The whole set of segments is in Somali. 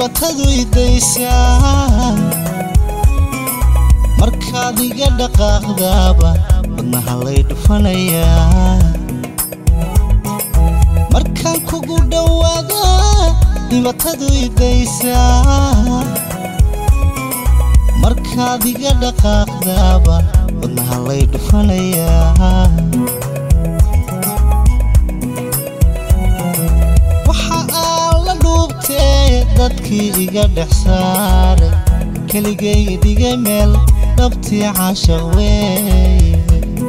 dhibatadu idaysaa markaad iga dhaqaaqdaaba wadnaha lay dhufanayaa markaan kugu dhowaada dhibatadu idaysaa markaad iga dhaqaaqdaaba wadnaha lay dhufanayaa waxa aan la dhuubtee dadkii iga dhex saaray keligay dhigay meel dhabtii caashaq weeye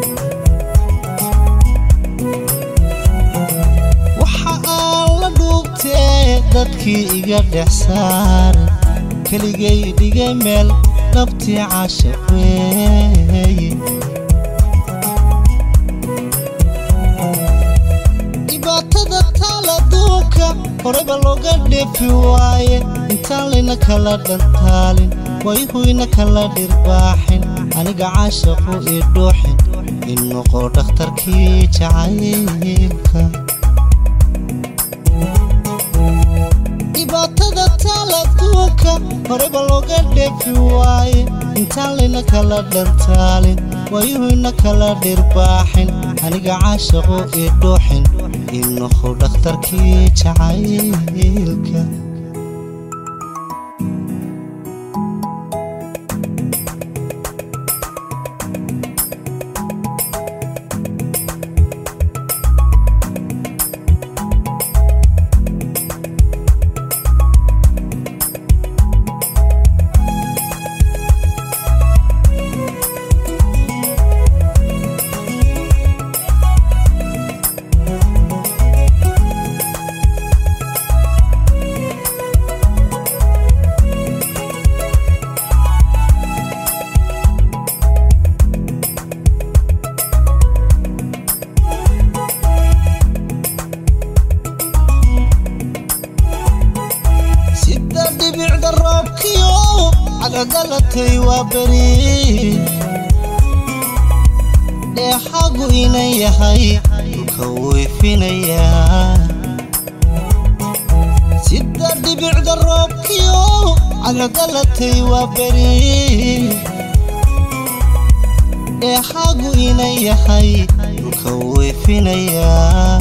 waxa aan la dhuubtee dadkii iga dhex saaray keligay dhigay meel dhabtii caashaq weeye dhibaatada taal adduunka horeba looga dheefi waaye intaan layna kala dhantaalin wayhuyna kala dhirbaaxin aniga caashaqu ii dhuuxin in noqo dhakhtarkii jacaylka dhibaatada taal adduunka horeba looga dheefi waaye intaan layna kala dhantaalin wayuhuyna kala dhirbaaxin aniga caashaqu ii dhuuxin in noqo dhakhtarkii jacaylka sida dhibicda roobkiyo cadcadalatay waa beri dheexagu inan yahay dhulka weyfinayaa sida dhibicda roobkiyo cadcadalatay waa beri dheexagu inan yahay dhulka weyfinayaa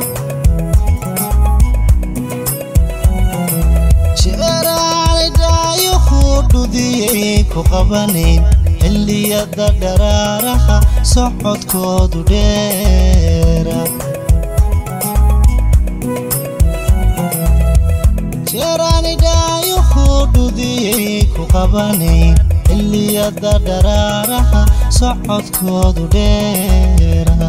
jeeraanay dhaayuhu dhudiyay ku qabanayn xilliyada dharaaraha socodkoodu dheera jeeraanay dhaayuhu dhudiyay ku qabanayn xilliyada dharaaraha socodkoodu dheera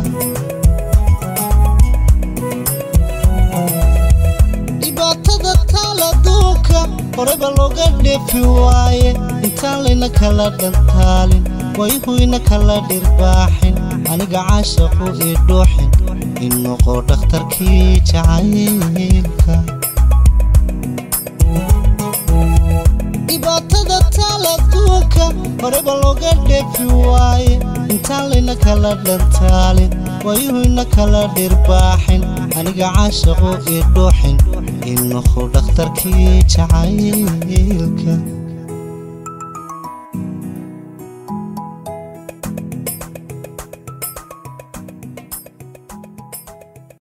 dhibaatada taal adduunka horeba looga dheefi waaye intaan layna kala dhantaalin wayhuyna kala dhirbaaxin aniga caashaqu ii dhuuxin in noqo dhakhtarkii jacaylka dhibaatada taal adduunka horeba looga dheefi waaye intaan layna kala dhantaalin wayuhuyna kala dhirbaaxin aniga caashaqu ii dhuuxin in noqo dhakhtarkii jacaylka